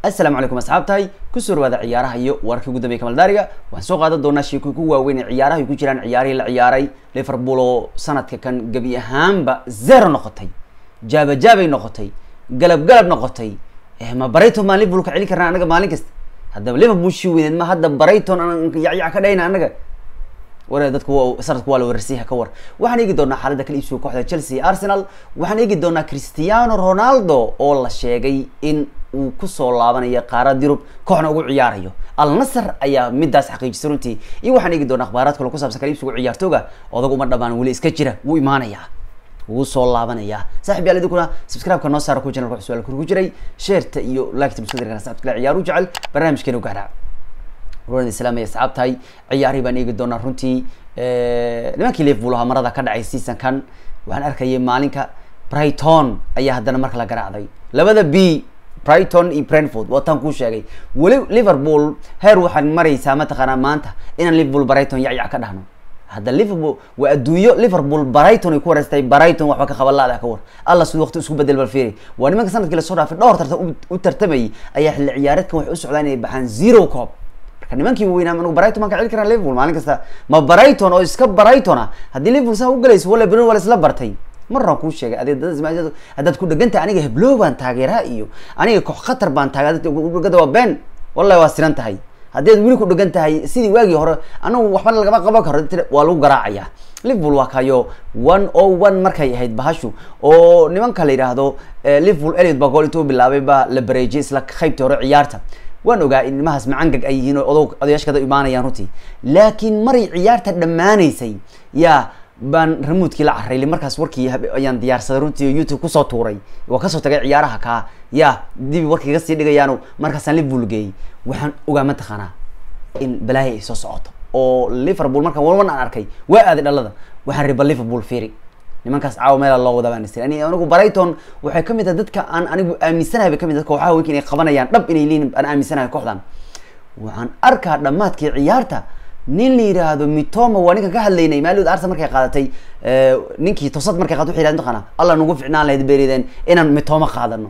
assalaamu calaykum asxaabtahay kusoo dhawaada ciyaaraha iyo wararkii ugu dambeya kamaldaariga waxaan soo qaadan doonaa sheekooyin ku waaweyn ee ciyaaraha ay ku jiraan ciyaarihii la ciyaaray liverpool oo sanadka kan gebi ahaanba zero noqotay jaaba jaabay noqotay galab galab noqotay ma barayton maan liverpool ka celin karnaa anaga maalin kasta haddaba liverpool shi weyneed ma hadda barayton aan yacyac ka dhayna anaga war dadku waa sanadku waa la weerarsiyaha ka war waxaan eegi doonaa xaaladda kala iibsiga kooxda chelsea arsenal waxaan eegi doonaa cristiano ronaldo oo la sheegay in uu kusoo laabanayo qaarad yurub kooxna ugu ciyaarayo al nasr ayaa midaas xaqiijisay runtii iyo waxaan eegi doonaa akhbaaraad kale kusaabsan kala iibsiga ciyaartooga odag uma dhamaan weli iska jira wuu imaanayaa wuu soo laabanayaa saaxib yaal idinkuna subscribe-ka noo saara ku channelka su-aal ku jiray sheerta iyo like muskudirkana saxibka la ciyaaru jecel barnaamijkeena gaadha ruan islaam ay asxaabtahay ciyaarihii baan eegi doonaa runtii nimankii liverpool ahaa marada ka dhacay seasonkan waxaan arkayay maalinka brighton ayaa haddana marka la garaacday labada b brighton iyo brentford waataan kuu sheegay weli liverpool heer waxaad maraysaa mataqaanaa maanta inaan liverpool brighton yacyac ka dhahno hadda liverpool waa adduunyo liverpool brighton ay ku wareystay brighton waxba ka qaban la-da ka war alla siduu waqti isku bedel bal fiiri waa nimanka sanadkii lasoo dhaafay dhowr tartan u tartamayay ayaa xilli ciyaareedkan waxay u socdaan inay baxaan zero coob marka nimankii waweynaa anu brighton maan ka celi karaa liverpool maalin kasta ma brighton oo iska brighton ah haddii liverpool saa u galayso wala beno waa isla bartay maraan kuu sheegay ade haddaad ku dhegantay aniga heblow baan taageeraa iyo aniga koox khatar baan taageerada waa ben wallahi waa siran tahay haddaad weli ku dhegan tahay sidii waagii hore anagu waxbana lagama qaban karo waa lagu garaacaya liverpool waa kayo one o one markay ahayd bahashu oo nimanka la yidhaahdo liverpool eliot baa gool intuu bilaabay baa la bareejiyay isla qaybtii hore ciyaarta waan ogaa in nimahaas macangag ay yihiin oo odog odayaashkada imaanayaan runtii laakiin maray ciyaarta dhammaanaysay yaa baan ramuudkii la carayli markaas warkii ayaan diyaarsaday runtii youtube kusoo tuuray waa kasoo tagay ciyaaraha kaa ya dibi warkii iga sii dhigayaano markaasaan liverpool geeyey waxaan ogaa mataqaanaa in balaayo ay soo socoto oo liverpool markaan walwan aan arkay waa aaday dhalada waxaan riba liverpool fiiri nimankaas caawa meela loo wada baan isir ani anigu brighton waxay kamid tahay dadka aan anigu aaminsanahay bay kamid tahay kooxaha weynka inay qabanayaan dhab inay leeyihin aan aaminsanahay kooxdan waxaan arkaa dhammaadkii ciyaarta nin la yiraahdo mitoma waa ninkan ka hadlaynay maalod arsenal markay qaadatay ninkii tosad markay qaad waxay yirahdeen taqaana alla nagu ficnaan lahayd beerideen inaan mitoma qaadano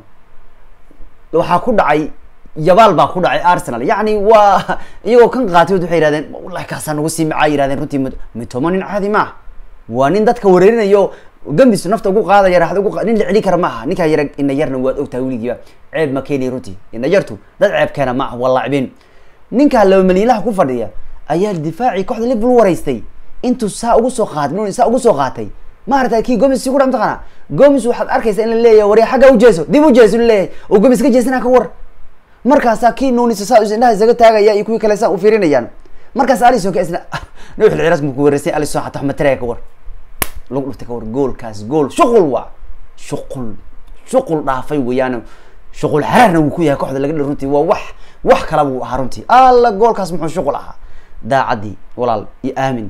waxaa ku dhacay yabaal baa ku dhacay arsenal yacni waa iyagoo kan qaatay waxay yihahdeen wallahi kaasaa nagu sii macaa yihahdeen runtii mitoma nin caadi maaha waa nin dadka wareerinayo gambis nafta ugu qaadaya raaxda ugu nin la celi kara ma aha ninkaa yara ina yarna waad ogtahay weligiiba ceeb ma keeni runtii ina yartu dad ceeb keena ma aha waa laacibin ninkaa laba malyilaha ku fadhiya ayaa difaacii kooxda liverpool wareystay intuu saa ugu soo qaatay saa ugu soo qaatay maarata kii gomis si ku dha mataqaana gomis waxaad arkaysa in la leeyahay warya xagga ujeeso dib ujeeso in leeyahay oo gomis ka jeesana ka war markaasaa kii nuunisa saa indhaha isaga taagaya iyo kuwii kale saa u fiirinayaan markaas alison ka isna nuux lciras mu ku wareysay alison xataa xmataraya ka war lagu dhuftay ka war goolkaas gool shuqul waa shuqul shuqul dhaafay weeyaan shuqul xaraarna wuu ku yahay kooxda laga dhi runtii waa wax wax kala buu ahaa runtii alla goolkaas muxuu shuqul ahaa daacadii walaal iyo aamin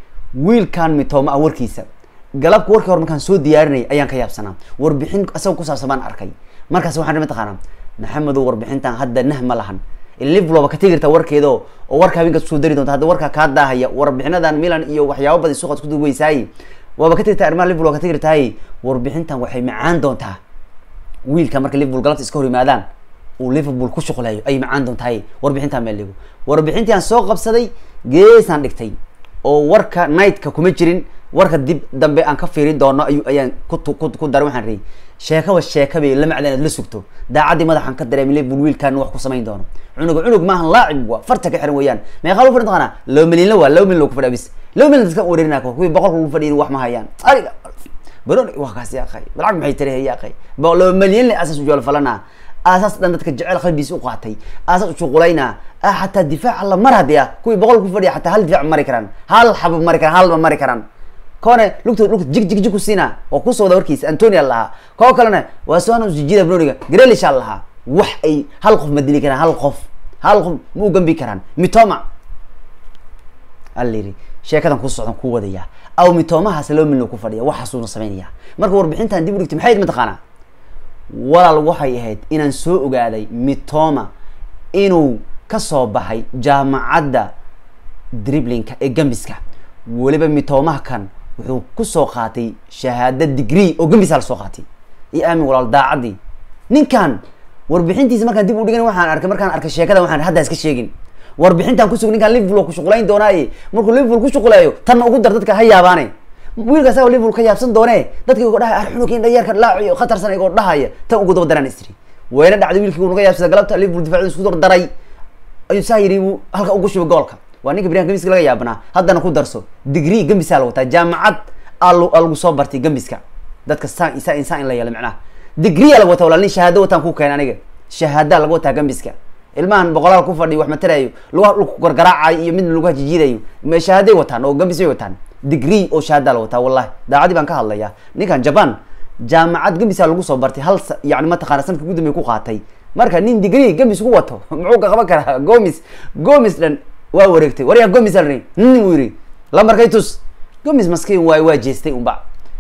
wiilkan mitoma ah warkiisa galabka warkii hore markaan soo diyaarinay ayaan ka yaabsanaa warbixin isaga kusaabsan baan arkay markaas waxaan mataqaanaa maxamedow warbixintan hadda nah ma lahan liverpool waaba ka tegi kartaa warkeedo oo warka habeenkaas kusoo dari doonta hadda warkaa kaa daahaya warbixinadan milan iyo waxyaabo badan suuqaad kuduweysaay waaba ka tegi kartaa arrimaha liverpool waa ka tegi kartaay warbixintan waxay macaan doontaa wiilka marka liverpool galabta iska hor yimaadaan uu liverpool ku shuqleeyo ayay macaan doontahay warbixintaan meel dhigo warbixintii aan soo qabsaday geesaan dhigtay oo warka nightka kuma jirin warka dib dambe aan ka fiirin doono ayu ayaan ku daray waxaan rii sheekaba sheeka bay la macda inaad la sugto daacaddii madaxaan ka dareemay liverpool wiilkaan wax ku samayn doono cunuga cunug maahan laacib waa farta ka xiran weeyaan meeqaa lagu fadhin taqaanaa laba milyanla waa laba milyan lagu fadhiya bis laba milyan dadka wareerinaa kuwii boqolka lagu fadhiyin wax ma hayaan ariga baron waa kaas yaaqay lacag maxay tari yaaqay laba milyan le asaas ujool falana aasaas dhan dadka jecel qalbiis u qaatay aasaas ushuqulayna xataa difaac alla mar haddii ah kuwii boqol ku fadhiya xataa hal difaac mari karaan hal xabo mari karaan halba mari karaan kone lugta lugta jig jig jig ku siina oo kusoo wada warkiisa antonia lahaa koo kalena waa soana usijida broniga grelisha lahaa wax ay hal qof ma dili karaan hal qof hal qof ma u gambi karaan mitoma ala yiri sheekadan ku socdan ku wadaya aw mitomahaas laba milyan ku fadhiya waxaasuuna samaynaya marka warbixintan dib u dhigtay maxay mataqaanaa walaal waxay ahayd inaan soo ogaaday mitoma inuu kasoo baxay jaamacadda driblinka ee gambiska weliba mitomaha kan wuxuu kusoo qaatay shahaado degree oo gambisa la soo qaatay iyo aamin walaal daacadii ninkan warbixintiisa markaan dib u dhigan waxaan arkay markaan arkay sheekada waxaan hadda iska sheegin warbixintaan kusug ninkaan liverpool oo ku shuqulayn doonaaye markuu liverpool ku shuqulayo tanna ugu dar dadka ha yaabaane wiilkaas oo liverpool ka yaabsan doone dadkii uga dhahay arxunukin dhayarka laaci khatarsan igoo dhahaya tan ugu daba daraan istiri wayna dhacday wiilkii uu naga yaabsada galabta liverpool difaaciisa isku dardaray ayuu saa yidhi wuu halka ugu shubay goolka waa ninka beriyan gambiska laga yaabnaa haddana ku darso degree gambisaa la wataa jaamacad aa lagu soo bartay gambiska dadka saan insaan insaan in la yeelo macnaha degree aa laga wataa walaa nin shahaado wataan ku keen aniga shahaadaa laga wataa gambiska ilmahan boqolaal ku fadhiyo wax matalayo lugaha dhulku gargaraacayo iyo midna lugaha jijiidayo ma shahaaday wataan oo gambis bay wataan degree oo shahaadaa la wataa wallahi daacadii baan ka hadlayaa ninkan japan jaamacad gambisaa lagu soo bartay hal yani mataqana sanadka ugu dambey ku qaatay marka nin degree gambis ku wato muxuu ka qaban karaa gomis gomis dhan waa wareegtay waryaa gomis alni nin uu yidhi lambarkay tus gomis maskiin waay waa jeestay unba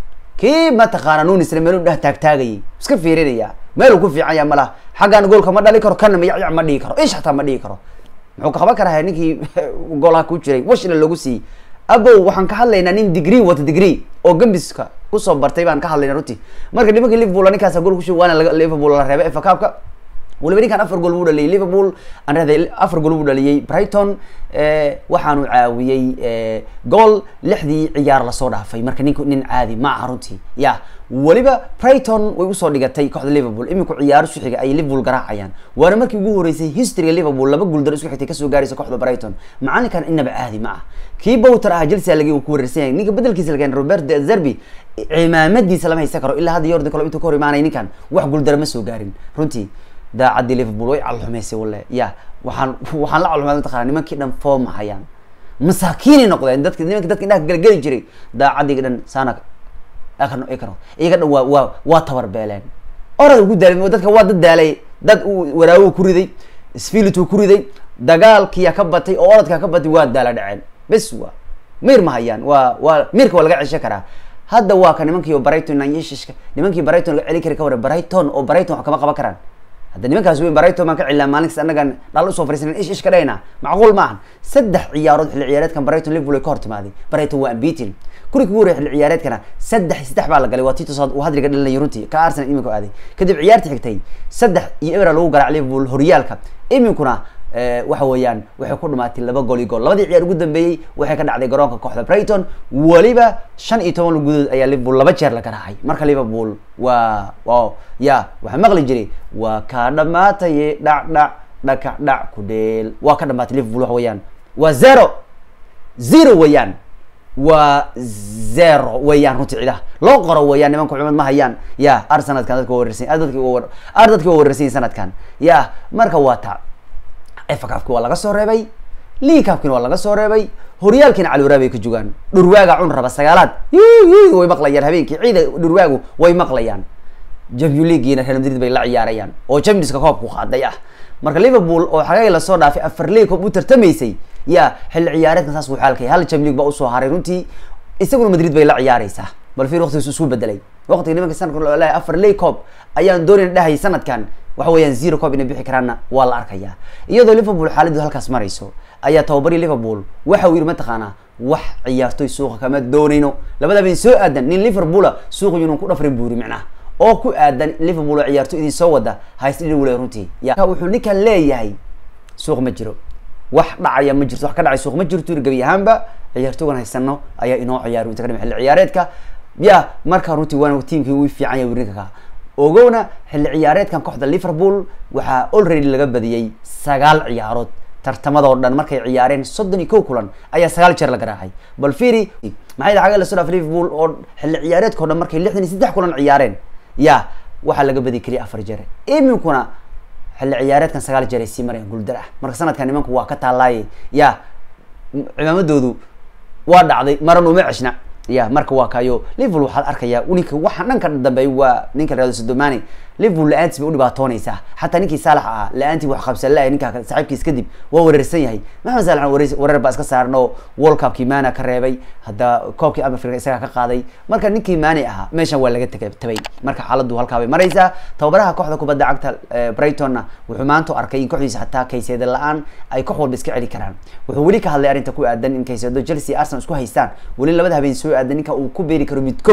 kii mataqaana nunisle meel u dheh taagtaagayay iska fiirinaya meel uu ku fiican yaha malaha xaggan goolka ma dhali karo kana mayacyac ma dhigi karo ish hataa ma dhigi karo muxuu ka qaban karaa ninkii goolaha ku jiray washina loogu siiyey abow waxaan ka hadlaynaa nin degree wata degree oo gambiska kusoo bartay baan ka hadlayna runtii marka nimankii liverpool ninkaasa gool kushu waana liverpool la reebay efa kaabka waliba ninkan afar gool buu dhaliyay liverpool aan rahday afar gool buu dhaliyay brighton waxaanu caawiyey gool lixdii ciyaar lasoo dhaafay marka ninku nin caadi ma aha runtii ya weliba brighton way usoo dhigatay kooxda liverpool iminku ciyaaro suxiga ay liverpool garaacayaan waana markii ugu horeysay historyga liverpool laba guuldaro isku xigtay kasoo gaaraysa kooxda brighton macalinkan inaba caadi ma ah kii bowter ah chelsea lagi uu ku wareersan yahay ninka bedelkiisa lagen robert de zerbi cimaamadiisa lama haysan karo ilaa hadda yordi kalo intuu ka hor imaanay ninkan wax guuldaro ma soo gaarin runtii daacadii liverpool way calxumaysay walle ya waxaan waxaan la calxumay mataqana nimankii dhan foom hayaan masaakiinay noqdeen dadka nimanki dadka indhaha galgeli jiray daacadiga dhan saana akano ikano iyaga dhan waa waa waa tabar beeleen orad ugu daalay dadka waa dad daalay dad uu waraawo ku riday spilit uu ku riday dagaalkiya ka batay oo oradka ka batay waa daala dhaceen bes waa mir ma hayaan waa waa mirka waa laga cesho karaa hadda waa ka nimankii brighton nanyeshishka nimankii brighton laga celi kari ka wara brighton oo brighton wax kama qaban karaan hadda nimankaas weyn brighton baan ka cilaa maalinkas annagan dhal usoo fariisanen ish ish ka dhayna macquul maahan saddex ciyaarood xilli ciyaareedkan brighton liverpool ay ka hor timaaday brighton waa ambitin kurigi ugu horey xilli ciyaareedkana saddex iyo saddex baa la galay waa titus uu hadriga dhalinay runtii ka arsenal iminka aaday kadib ciyaarta xigtay saddex iyo ebra lagu garaac liverpool horyaalka iminkuna waxa weeyaan waxay ku dhumaatay laba gool iyo gool labadii ciyaar ugu dambeeyey waxay ka dhacday garoonka kooxda brighton weliba shan iyo toban gudood ayaa liverpool laba jeer la garaacay marka liverpool waa o ya waxaa maqli jiray waa kaa dhamaataye dhac dhac dhakac dhac ku dheel waa ka dhamaatay liverpool waxa weeyaan waa zero zero weeyaan waa zero weeyaan runtii cidaha loo qoro weeyaan nimanka culimad ma hayaan ya ar sanadkan dadka waa wareersan dadki ar dadki waa wareersan yihin sanadkan ya marka waa ta efacafki waa laga soo reebay liigcafkina waa laga soo reebay horyaalkiina caliwaraab ay ka jogaan dhurwaaga cun raba sagaalaad way maqlayaan habeenkii ciida dhurwaagu way maqlayaan champion leaguiina real madrid bay la ciyaarayaan oo championska koobku qaaday ah marka liverpool oo xagay lasoo dhaafay afar league koob u tartamaysay ya xilli ciyaareedkan saas wuu xaalkay hal champion league baa usoo haray runtii isaguna madrid bay la ciyaaraysaa bal fiir waqtigiisu isku bedelay waqtiga nimanka sanadka loo leeyahay afar league coob ayaan doonayna dhahayay sanadkan waxa weeyaan zero coob inay bixi karaanna waa la arkayaa iyadoo liverpool xaaladdu halkaas marayso ayaa tababarii liverpool waxa uu yidhi mataqaanaa wax ciyaartoy suuqa kama doonayno labada bayn soo aadan nin liverpoola suuqa yunan ku dhafrin buuri micnaha oo ku aadan liverpool oo ciyaartoy idin soo wada haysdhini wule runtii ya wuxuu ninkan leeyahay suuq ma jiro wax dhacaya ma jirto wax ka dhacay suuq ma jirto yiri gebi ahaanba ciyaartoogan haysano ayaa inoo ciyaari inta ka dhima xilli ciyaareedka ya marka runtii waana tiimkii uu fiican yahay wirinka ka ogowna xilli ciyaareedkan kooxda liverpool waxaa already laga badiyey sagaal ciyaarood tartamadoo dhan markay ciyaareen soddon iyo kow kulan ayaa sagaal jeer la garaacay bal fiiri maxay dhaxaga lasoo dhaafay liverpool oo xilli ciyaareedkao dhan markay lixdan iyo saddex kulan ciyaareen ya waxaa laga badi keliya afar jeer iminkuna xilli ciyaareedkan sagaal jeer ay sii marayaan guuldar ah marka sanadkan nimanku waa ka taallaaye ya cimaamadoodu waa dhacday maran uma ceshna ya marka waa kayo liverpool waxaad arkayaa ninka waxa dhanka dambeey waa ninka reado sodomani liverpool la-aantis bay udhibaatoonaysaa xataa ninkii saalax ahaa la-aantii wax qabsan la ninka saaxiibkiis kadib waa wareersan yahay maxamed saalax wareer baa iska saaran oo world cupkii maana ka reebay hadda koobkii africa isagaa ka qaaday marka ninkii maani ahaa meeshan waa laga tega tabay marka xaaladdu halkaa bay maraysaa tababaraha kooxda kubadda cagta brightonna wuxuu maanta arkay in kooxdiisa xataa kayseeda la-aan ay koox walba iska celi karaan wuxuu weli ka hadlay arrinta ku aadan in kayseedo chelsea arsenal isku haystaan weli labada habeen soo aadan ninka uu ku beeri karo midkood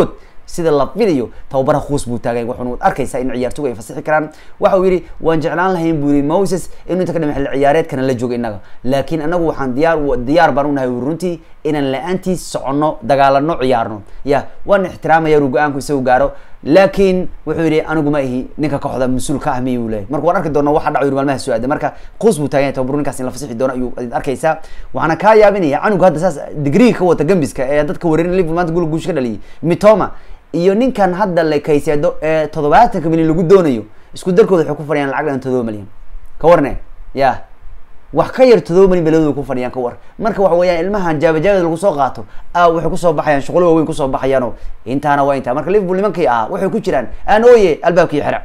sida la filayo tababaraha khuus buu taagay wuxuuna arkaysaa in ciyaartoygu ay fasixi karaan waxa uu yidhi waan jeclaan lahayn buu yidhi moses inuu inta ka dhima xilli ciyaareedkana la joogo innaga laakiin anagu waxaan diyaar diyaar baan unahay runtii inaan la-aantiis soconno dagaalano ciyaarno ya waan ixtiraamaya uu go-aanku isagu gaaro laakiin wuxuu yidhi anigu ma ihi ninka kooxda mas-uul ka ah miy uu leeyahy marka waan arki doona waxa dhaco yuri maalmaha soo aada marka quus buu taagan yahay tababaru ninkaas in la fasixi doono ayuu arkaysaa waxaana kaa yaabinaya canugu hadda saas digriga ka wata gambiska ee dadka wareerin liverpool maanta gol guush ka dhaliyay mitoma iyo ninkan hadda la kayseedo ee toddobaatanka milyan lagu doonayo isku darkooda waxay ku fadhiyaan lacag dhan todoba milyan ka warne ya wax ka yar todoba milyan beladooda ku fadhiyaan ka war marka waxa weeyaan ilmahan jaabajaabada lagu soo qaato a waxay kusoo baxayaan shuqlo waaweyn kusoo baxayaano intaana waa intaa marka liverpool nimankii ahaa waxay ku jiraan aan ooye albaabkii xira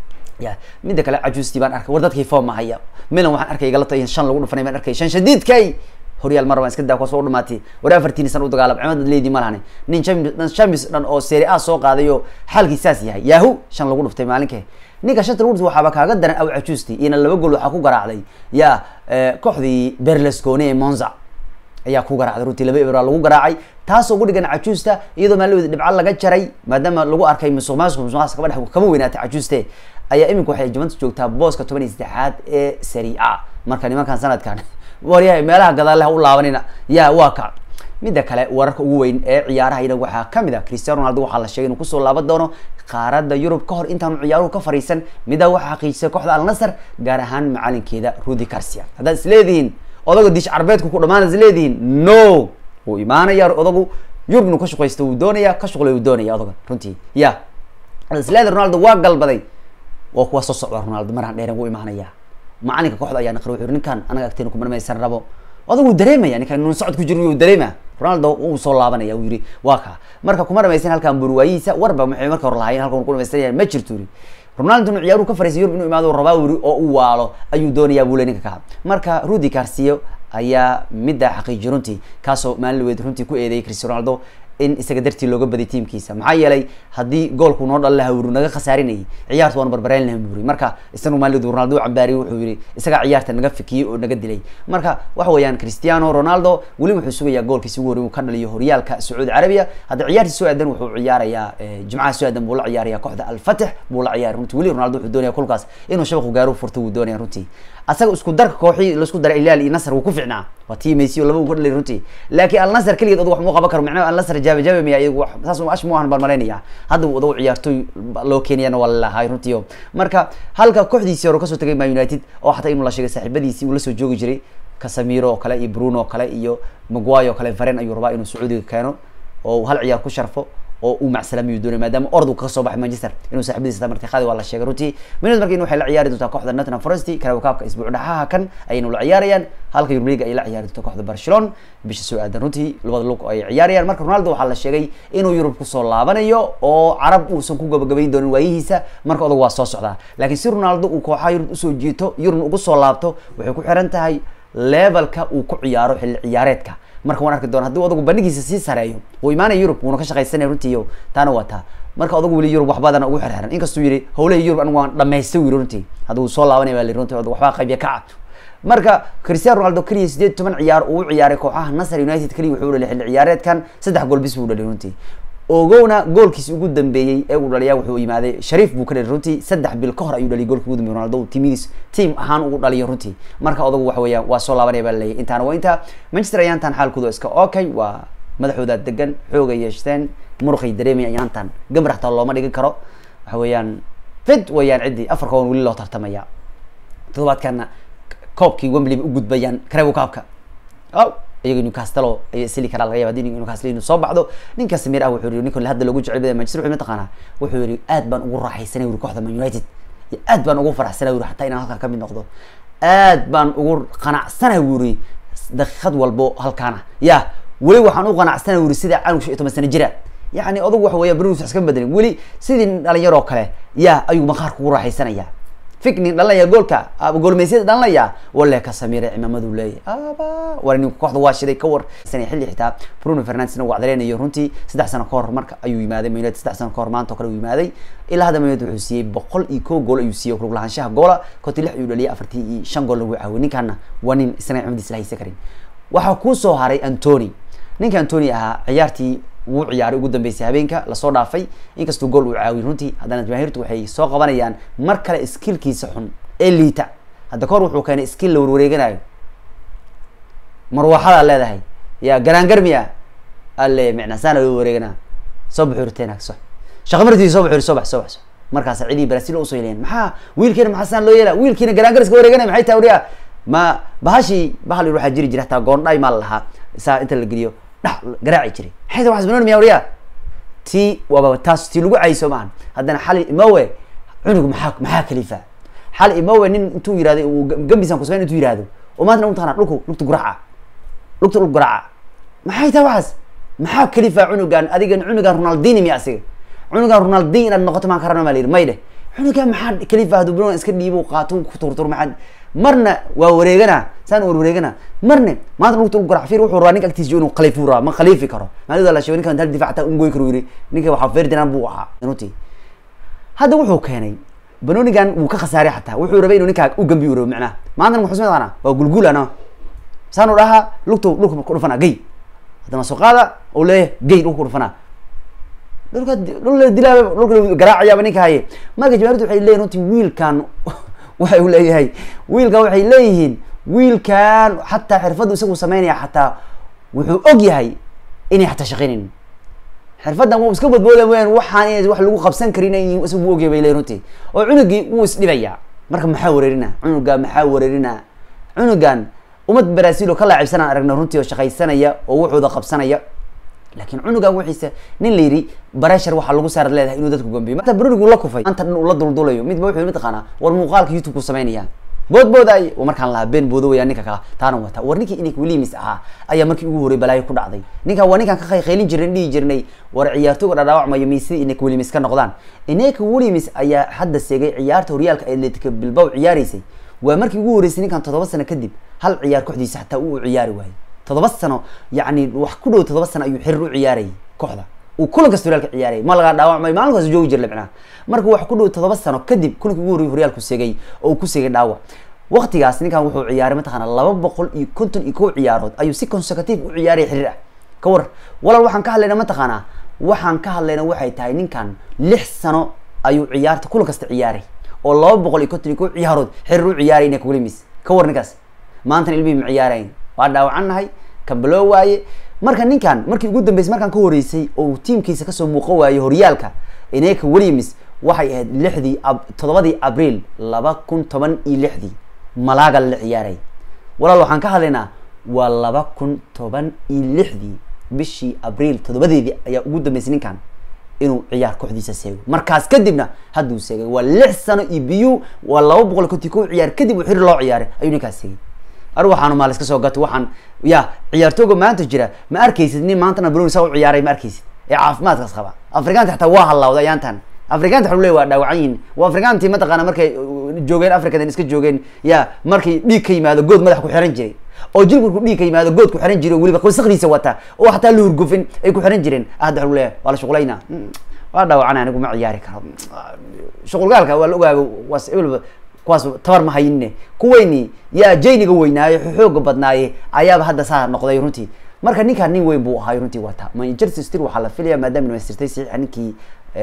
ya midda kale cajuustii baan arkay war dadkii foom mahaya milan waxaan arkay galata in shan lagu dhufanay baan arkay shan shadiidkay horyaal mar baan iska daa kuwaas u dhamaatay war afartiin san u dagaalam cimad leedii ma lahani nin champions dhan oo serie a soo qaaday oo xaalkii saas yahay yahu shan lagu dhuftay maalinkee ninka shanta lagu dhuftay waxaaba kaaga daran aw cajuusti iyana laba gool waxaa ku garaacday ya kooxdii berlusconi ee monza ayaa ku garaacday runtii laba ebra lagu garaacay taasoo ugu dhigan cajuusta iyadoo maalaweda dhibco laga jaray maadaama lagu arkay musuq maasuq musuq maasuq kaba dhex kama weynaatay cajuuste ayaa imika waxay juventus joogtaa booska toban iyo saddexaad ee serie a marka nimankan sanadkan waryahay meelaha gadaaleha u laabanina ya waa ka midda kale wararka ugu weyn ee ciyaaraha ina waxaa kamid a cristiano ronaldo waxaa la sheegay inuu kusoo laaban doono qaaradda yurub kahor intaanu ciyaaruhu ka fariisan middaa waxaa xaqiijisay kooxda alnasar gaar ahaan macalinkeeda rudi garcia haddaad isleedihiin odaga dish carbeedku ku dhamaan is leedihiin no wuu imaanaya odagu yurub inuu ka shaqaysto wuu doonaya ka shuqlay wuu doonaya odaga runtii ya haddaad isleedi ronaldo waa galbaday waa kuwa soo socda ronaldo maraan dheeren wuu imaanaya macalinka kooxda ayaa naqri wuxuu ninkan anaga agteena kumarmaysan rabo odag wuu dareemaya ninkan inuu socod ku jiro wuu dareema ronaldo wuu soo laabanaya uu yiri waa kaa marka kuma dhamaysan halkan burwaayihiisa warba maxay marka hore lahaayeen halkan ku dhamaystanayaan ma jirto yiri ronaldo inuu ciyaaruhu ka fariisay yurub inuu imaado rabaa yiri oo u waalo ayuu doonayaa buu le ninka ka marka rudi garcia ayaa middaa xaqiijiy runtii kaasoo maalin weed runtii ku eedeeyay cristiano ronaldo in isaga dartii looga baday tiamkiisa maxaa yeelay haddii goolku noo dhal laha wuri naga khasaarinayay ciyaarta waanu barbareyn laha buri marka isagu maalid ronaldo cambaariyay wuxuu yihi isagaa ciyaarta naga fikiyey oo naga dilay marka waxa weeyaan cristiano ronaldo weli wuxuu sugayaa goolkiisi ugu horey uu ka dhaliyo horyaalka sacuudi carabiya hadda ciyaartii soo aadan wuxuu ciyaarayaa jimcaha soo aadan buu la ciyaaraya kooxda alfatix buu la ciyaaraya runtii weli ronaldo wuxuu doonaya kulkaas inuu shabaqu gaaro furto wuu doonaya runtii asaga isku darka kooxii laisku daray ilaal iyo nasr wuu ku ficnaa waa tii messi oo laba uu ka dhalay runtii laakiin alnasr keligeed odag wax muu qaban karo macnaha alnasr jaaba jaaba miya iyagu saas ash mu ahan baan malaynaya hadda uu odagu ciyaartoy loo keenayana waa lalahay runtii o marka halka kooxdiisii hore kasoo tagay man united oo xataa inuu la sheegay saaxiibadiisii uu lasoo joogi jiray casamiro oo kale iyo bruno oo kale iyo maguay oo kale varen ayuu rabaa inuu sacuudiga keeno oo hal ciyaar ku sharfo oo uu macsalamiyu doonay maadaama ordu kaga soo baxay manchester inuu saaxibadiisa martiqaadi waa la sheegay runtii minad marka in waxay la ciyaari doontaa kooxda nottingham forest karawakaabka isbuuc dhaxaha kan ayaynu la ciyaarayaan halka yurub league ay la ciyaari doonto kooxda barcelona bisha soo aadan runtii labada lug ay ciyaarayaan marka ronaldo waxaa la sheegay inuu yurub kusoo laabanayo oo carab uusan ku gabagabayn doonin waayihiisa marka odag waa soo socdaa laakiin si ronaldo uu kooxaha yurub usoo jiito yurubna ugu soo laabto waxay ku xiran tahay levelka uu ku ciyaaro xilli ciyaareedka marka waan arki doona haddii odagu bandhigiisa sii sareeyo wuu imaanaya yurub wuuna ka shaqaysanaya runtii taana waa taa marka odagu weli yurub waxbadan ugu xirxiran inkastuu yihi howlaha yurub anigu waan dhamaystay wiri runtii hadduu soo laabanaya baa li runtii odag waxbaa qaybya ka cad marka cristiano ronaldo keliya sideed toban ciyaar uu ciyaaray kooxaha nasr united keliya wuxuu dhaliyay xilli ciyaareedkan saddex gool bis buu dhaliyay runtii ogowna goolkiisi ugu dambeeyey ee uu dhaliyaa wuxuu yimaaday shariif buu ka dhaliy runtii saddex bil ka hor ayuu dhaliyay goolki ugu dambeeyey ronaldo timidiis team ahaan ugu dhaliyo runtii marka odagu waxa weeyaan waa soo laabanaya baa laleeyahy intaana waa intaa manchester ayaantan xaalkooda iska okay waa madaxooda degan xooga yeeshteen muruqay dareemaya ayaantan gambar xataa looma dhigin karo waxa weeyaan fid weeyaan ciddii afar kooban weli loo tartamaya toddobaadkana koobkii wembley bay u gudbayaan kareebo kaabka aw iyaga newcastlo ay sili karaa laga yaba hadii newcastle inuu soo baxdo ninka samir ah wuxuu yihi ninka hadda loogu jecel badan manchester wuxuu mataqaanaa wuxuu yihi aad baan ugu raaxaysanay wuri kooxda man united iyo aad baan ugu faraxsanay wuri xataa inaan halkan kamid noqdo aad baan ugu qanacsanay wuri daqiiqad walbo halkaana ya weli waxaan u qanacsanay wuri sida canug shan iyo toban sano jira yani odagu waxa weya berus iska bedelin weli sidii dhalinyaroo kale ya ayuu maqaarka ugu raaxaysanaya ficnin dhalanaya goolka goolmeysyada dhalanaya wale ka samire cimaamadu leeyahy aba war ninku kooxda waa shiday ka war xilli xitaa bruno fernandesna waa cadaleynayo runtii saddex sano ka hor marka ayuu yimaaday man united saddex sano ka hor maanta o kale uu yimaaday ilaa hadda man united wuxuu siiyey boqol iyo kow gool ayuu siiyey kulug lahaanshaha goola konti lix ayuu dhaliyay afartii iyo shan gool lagu caawiyay ninkaana waa nin isna cimadiis la haysan karin waxaa kusoo haray antony ninka antony ahaa ciyaartii wuu ciyaaray ugu dambeysay habeenka lasoo dhaafay inkastuu gool uu caawiyay runtii haddana jamaahiirtu waxay soo qabanayaan mar kale skillkiisa xun ee liita hadda kahor wuxuu keenay skill la warwareeganayo marwaxadaa leedahay ya garaangarmiya alle micnasaana loo wareeganaa soo baxu riteena so shaqa martii soo baxu soo bax soo bax markaasa cidii brazil usoo yeelayan maxaa wiilkiina maxaa saan loo yeela wiilkiina garaangar iska wareeganaya maxay tahay wariya ma bahashii bahal waxaa jiri jira hataa goondhay maa lahaa saa inta la geliyo dhax garaaci jiray maxay tahay waxaas banooni miya wariya ti waaba taas ti lagu cayso maahan haddana xali imowe cunug maxaa maxaa kalifa xali imowe nin intuu yirahdo uu gambisan kusamayn intuu yirahdo oo maantana utaqana dhulku lugta guraca lugta dhulka guraca maxay tahay waxaas maxaa kalifa cunugan adigan cunugan ronaldini miya asiga cunugan ronaldin inaad noqoto maan karana maa la yidhi may dheh cunugan maxaa kalifa hadduu banoon iska dhiibo qaato ku turtur maxaa marna waa wareegana saan war wareegana marne maanta lugta dhulka guraca fiir wuxuu rabaa ninka agtiisa inuu khaliifu rabaa ma khaliifi karo maalida la sheego ninkan hal difac hataa ungoy karo yiri ninka waxaa ferdinand buu ahaa runtii hadda wuxuu keenay banonigan wuu ka khasaaray xataa wuxuu rabay inuu ninkaa u gambi u rabo macnaha maantana muxuu sameyn waa gulgulano saanu dhahaa lugta dhulka ku dhufana gay haddana soo qaada oo leeyahay gay dhulka ku dhufana dhulka dhul la dilaa dhulka garaacayaaba ninka haye marka jamaairtu waxay leeyihin runtii wiilkan waxay u leeyahay wiilkan waxay leeyihiin wiilkan xataa xirfaddu isagu sameynaya xataa wuxuu og yahay inay xataa shaqeynayn xirfaddan wuu iska badbooda weyaan waxaan ina wax lagu qabsan karin isagu ogyahay bay leeyihin runtii oo cunugii wuu isdhibayaa marka maxaa wareerina cunuga maxaa wareerina cunugan umad brazil oo ka laacibsanaan aragna runtii oo shaqaysanaya oo wuxuuda qabsanaya laakiin cunugan wixiisa nin la yidhi bareshar waxaa lagu saarad leedahay inuu dadku gambiyo maanta bronigu la kufay maanta dhan uu la duldulayo midba wuxuu mataqaanaa war muuqaalka youtube ku samaynaya boodbooday markaan lahaa been boodo waya ninka kala taana wata war ninkii inik williams ahaa ayaa markii ugu horey balaayo ku dhacday ninkan waa ninkaan ka qaylin jirnay dhihi jirnay war ciyaartooga dhadhaawacmayo miisida inik williams ka noqdaan inik williams ayaa hadda seegay ciyaarta horyaalka atletica bilbao ciyaaraysay waa markii ugu horeysay ninkan toddoba sano kadib hal ciyaar kooxdiisa xataa uu ciyaari waayey toddoba sano yani wax ku dhow toddoba sano ayuu xiriir u ciyaarayay kooxda uu kulan kasta horyaalka ciyaarayay ma laga dhaawacmay maalin kaas joogi jirla micnaha marka wax ku dhow toddoba sano kadib kulankii ugu horreyay horyaalku segay oo uu ku segay dhaawac waqtigaas ninkan wuxuu ciyaaray mataqaana laba boqol iyo konton iyo kow ciyaarood ayuu si consecutive u ciyaaraya xiriir ah ka war walaal waxaan ka hadlayna mataqaanaa waxaan ka hadlayna waxay tahay ninkan lix sano ayuu ciyaarta kulan kasta ciyaaray oo laba boqol iyo konton iyo kow ciyaarood xiriir u ciyaaray nek williams ka war ninkaas maantana ilmihii ma ciyaarayn waa dhaawacan nahay kambaloo waaye marka ninkan markii ugu dambeysay markaan ka horeysay oo tiimkiisa kasoo muuqan waayey horyaalka ineka williams waxay ahayd lixdii toddobadii abriil laba kun toban iyo lixdii malaaga la ciyaaray walaal waxaan ka hadlaynaa waa laba kun toban iyo lixdii bishii abriil toddobadeedii ayaa ugu dambeysay ninkan inuu ciyaar kooxdiisa seego markaas kadibna hadduu seegay waa lix sano iyo biyu waa laba boqol konti kow ciyaar kadib uu xiriir loo ciyaaray ayuu ninkaas seegay ar waxaanu maal iska soo gato waxaan ya ciyaartooga maanta jira ma arkaysid nin maantana broni saa u ciyaaray ma arkaysid ee caafimaadkaas qaba afrikaanta xataa waa hallawday ayaantan afrikaanta waxa leey waa dhaawacan yihin waa afrikaantii mataqaana markay joogeen africadan iska joogeen ya markay dhiig ka yimaado good madax ku xiran jiray oo jilb markuu dhiig ka yimaado good ku xiran jiray weliba wasaqdiisa wata oo xataa la hurgufin ay ku xiran jireen hadda waxa leeyahay waa la shuqulayna waa dhaawacan anigu ma ciyaari karo shuqulgaalka waa la ogaago waas ebelba kuwaas tabar ma hayinne kuweyni yaa jayniga weynaaye xooga badnaaye ayaaba hadda saa noqday runtii marka ninkaan nin weyn buu ahaay runtii wata manchester city waxaa la filaya maadaama dhamaystirtay saxiixa ninkii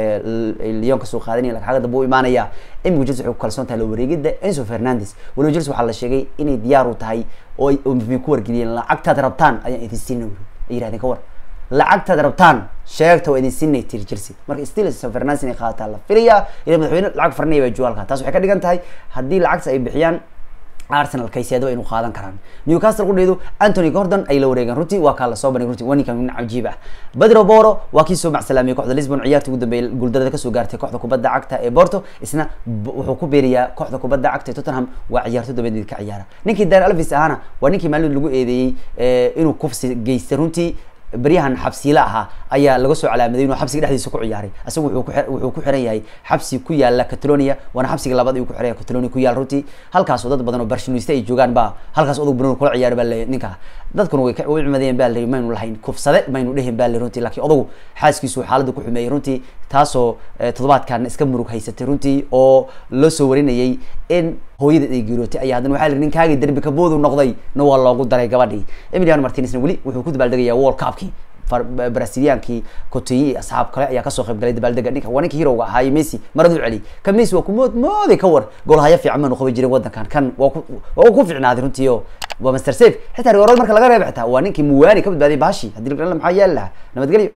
lyon kasoo qaadanaya lagxaga dambe u imaanaya imika chelsea waxay ku kalsoon tahay la wareegida enzo fernandes waliba chelsea waxaa la sheegay inay diyaar u tahay oo ay ku wargeliyeen lacagtaad rabtaan ayaan idin siina ay yirahdeen ka war lacagtaad rabtaan sheegta waa idin siinay tiri chelsea marka still enzo fernandes inay qaadataa la filaya ila madaxweyne lacag farinaya baa joogalka taas waxay ka dhigan tahay haddii lacagta ay bixiyaan arsenal kayseedo aynu qaadan karaan newcastle qudheedu anthony gordon ay la wareegeen runtii waa kaa lasoo bandhig runtii waa ninkan nin cajiib ah badro boro waa kii soo macsalaamiyey kooxda lisbon ciyaarta ugu dambeeyay guuldarada kasoo gaartay kooxda kubadda cagta ee porto isna wuxuu ku beerayaa kooxda kubadda cagta ee tottenham waa ciyaarto dabadeed ka ciyaara ninkii dan alvis ahana waa ninkii maalin lagu eedeeyey inuu kufsi geystay runtii beryahan xabsiila ahaa ayaa laga soo calaamaday inuu xabsiga dhexdiisa ku ciyaaray isaga wuxuu ku xiran yahay xabsi ku yaala catalonia waana xabsiga labaad ayuu ku xiran yahay catalonia ku yaal runtii halkaasoo dad badan oo barshinoiste ay joogaan baa halkaas odog banon kula ciyaari baa le ninka dadkuna way way cumadeen baa la maynu lahayn kufsade maynu dhehin baa le runtii laakiin odagu xaaskiisu xaaladda ku xumeeyey runtii taasoo toddobaadkan iska murug haysatay runtii oo la soo warinayay in hooyadeed ay geerootay ayaa haddana waxaa la ninkaagii derbi kaboodu noqday na waa loogu daray gabadhii emiliano martinezna weli wuxuu ku dabaaldegayaa world cupkii braziliankii cotinyi iyo asxaab kale ayaa kasoo qayb galay dabaaldega ninka waa ninka hirowga ahaa messi maradu celi kan messi waa kumood mooday ka war goolhaya fiican maanu qaban jirin wadankan kan waa ku waa ku fiicnaaday runtii oo waa master safe xitaa rigoorada marka laga reeba xitaa waa ninkii muwani ka badbaadiyay bahashi haddii maxaa yaali lahaa nabadgelyo